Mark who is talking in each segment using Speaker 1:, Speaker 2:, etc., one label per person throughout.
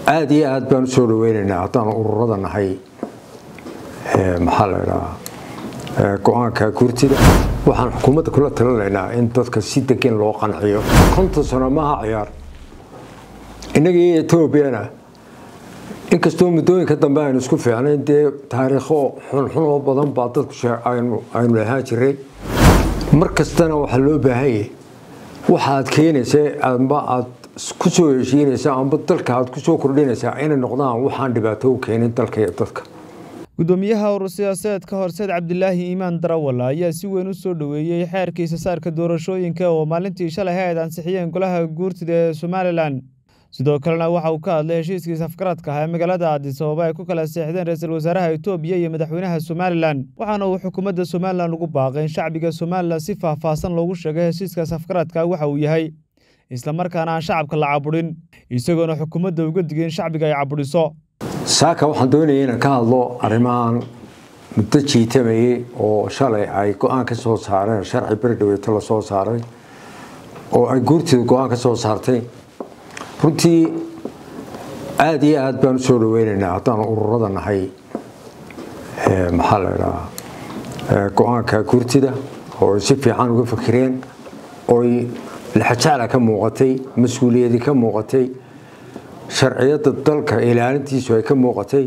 Speaker 1: aada iyo aada baan usoo dhaweynaynaa haddaan ururada nahay maxaa la idhahaa go-aanka guurtida waxaan xukuumadda kula talinaynaa in dadka si degan loo qanciyo konton sano maaha ciyaar innagii etoobiyana inkastoo muddooyinka dambe aynu isku fiicnayn dee taariikho xunxun oo badan baa dadku aynu lahaan jiray mar kastana waxaa loo baahanyay waxaad keenaysa amba aad ku soo heshiinaysa amba dalka aad kusoo kordhinaysaa inay noqdaan waxaan dhibaato u keenin dalka iyo dadka
Speaker 2: gudoomiyaha urur siyaasadeedka horseed cabdilaahi iimaan darawal ayaa si weyn u soo dhoweeyey xeerka isasaarka doorashooyinka oo maalintii shalay hay-ad ansixiyeen golaha guurtida ee somalilan sidoo kalena waxa uu ka hadlay heshiiskii safgaradka ah ee magaalada addis ababa ay ku kala seexdeen ra-iisul wasaaraha etoobiya iyo madaxweynaha somalilan waxaana uu xukuumadda somalilan ugu baaqay in shacbiga somalilan si faahfaahsan loogu sheegay heshiiska safgaradka waxa uu yahay islamarkaana aan shacabka la caburin isagoona xukuumadda uga digay in shacbiga ay caburiso
Speaker 1: saaka waxaan doonaya inaan ka hadlo arrimahan muddo jiitamayey oo shalay ay go-aan ka soo saareen sharci berdhaweeto la soo saaray oo ay guurtida go-aan ka soo saartay runtii aada iyo aada baan usoo dhaweynaynaa haddaan ururada nahay maxaa la idhahaa go-aanka guurtida oo ay si fiican uga fakireen ooy laxajacla ka muuqatay mas-uuliyadi ka muuqatay sharciyadda dalka ilaalintiisu ay ka muuqatay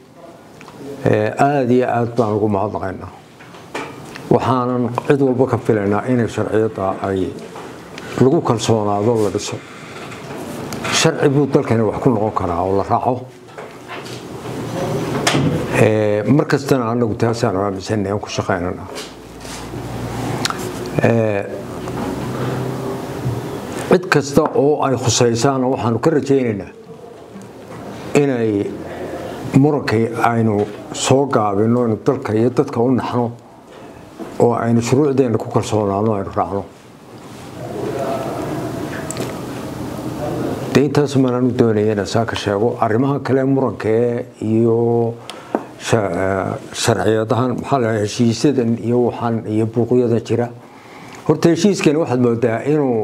Speaker 1: aada iyo aada baan ugu mahadnaqaynaa waxaanan cid walba ka filaynaa inay sharciyadda ay lagu kalsoonaado la dhiso sharci buu dalkani wax ku noqon karaa oo la raaco mar kastana anagu taasaan aaminsanay aan ku shaqaynana cid kasta oo ay khusaysaana waxaanu ka rajaynaynaa inay murankii aynu soo gaabino inu dalka iyo dadka u naxno oo aynu shuruucdeenna ku kalsoonaano aynu raacno de intaas maanaan u doonaya inaan saa ka sheego arrimaha kale murankae iyo sharciyadahan maxaa la heshiisyadan iyo waxaan iyo buuqyadan jira horta heshiiskani waxaad moodaa inuu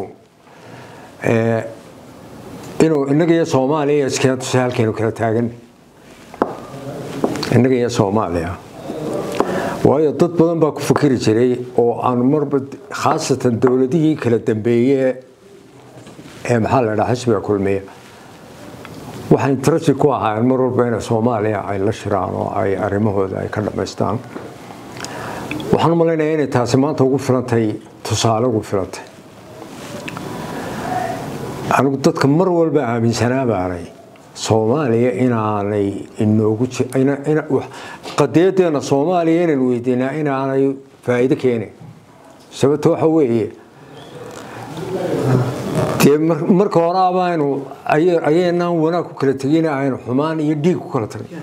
Speaker 1: inuu innaga iyo soomaaliya iskatusa halkaynu kala taagan innaga iyo soomaaliya waayo dad badan baa ku fakeri jiray oo aan marba khaasatan dowladihii kala dambeeye ee maxaa la dhaha xisbiga kulmiya waxay interesti ku ahaayeen mar walba inay soomaaliya ay la shiraan oo ay arrimahooda ay ka dhammaystaan waxaan u malaynayaa inay taasi maanta ugu filantay tusaale ugu filantay anigu dadka mar walba aaminsanaa baanay soomaaliya inaanay inoogu qadiyadeena soomaaliya inaan weydiinaa inaanay faa'iido keenin sababta waxa weeye dee marka hore abaaynu ayaynaan wanaag ku kala tegina aynu xumaan iyo dhiig ku kala tagin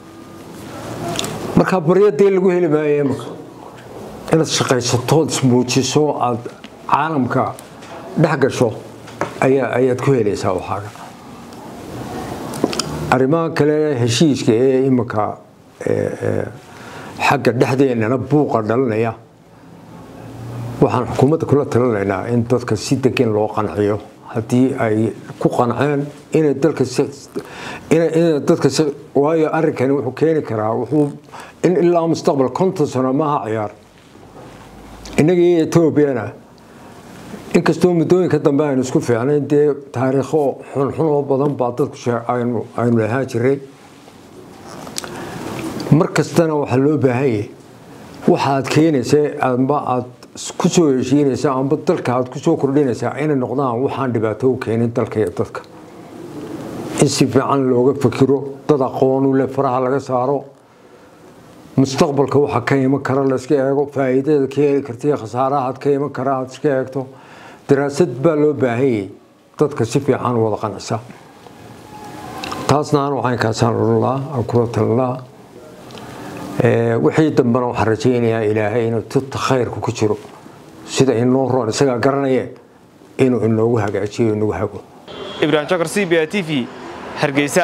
Speaker 1: markaa baryadee lagu heli maayo imaka inaad shaqaysatood ismuujiso aada caalamka dhex gasho ayaad ku helaysaa waxaaga arrimaha kale heshiiska ee imika xagga dhexdeennana buuqa dhalinaya waxaan xukuumadda kula talinaynaa in dadka si degan loo qanciyo haddii ay ku qanceen inay dalka inay dadka waayo arrinkani wuxuu keeni karaa wuxuu in ilaa mustaqbal konton sano maaha ciyaar innagii etoobiyana inkastoo muddooyinka dambe aynu isku fiicnayn dee taariikho xunxun oo badan baa dadku aynu lahaan jiray mar kastana waxaa loo baahanyay waxaad keenaysa amba aad ku soo heshiinaysa amba dalka aad kusoo kordhinaysaa inay noqdaan waxaan dhibaato u keenin dalka iyo dadka in si fiican looga fakiro dad aqoonu leh faraha laga saaro mustaqbalka waxa ka iman kara layska eego faa'iidada ka heli karta iyo khasaarahaad ka iman kara aad iska eegto daraasad baa loo baahanyay dadka si fiican wada qancisa taasna aan caynkaasaan odhan lahaa aan kula talin lahaa wixii dambena waxaan rajaynayaa ilaahay inuu tubta khayrku ku jiro sida inoo roon isagaa garanaya inuu inoogu hagaajiyo inagu hago
Speaker 3: ibrahim jakar c b a t v hargeysa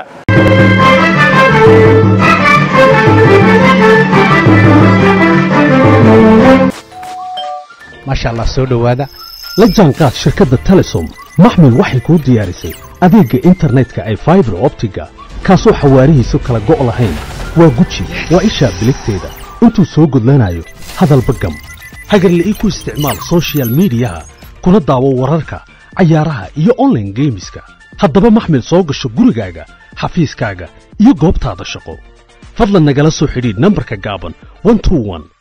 Speaker 4: maasha allah soo dhowaada la jaanqaad shirkadda telesom maxmil waxay kuu diyaarisay adeegga internetka ay faibar optiga kaasoo xawaarihiisu kala go' lahayn waa guji waa ishaa biligteeda intuu soo gudlanayo hadalba gam hagarle ii ku isticmaal sochial midiyaha kuna daawo wararka cayaaraha iyo onlaine geemiska haddaba maxmil soo gasho gurigaaga xafiiskaaga iyo goobtaada shaqo fadlan nagala soo xidhiidh nambarka gaaban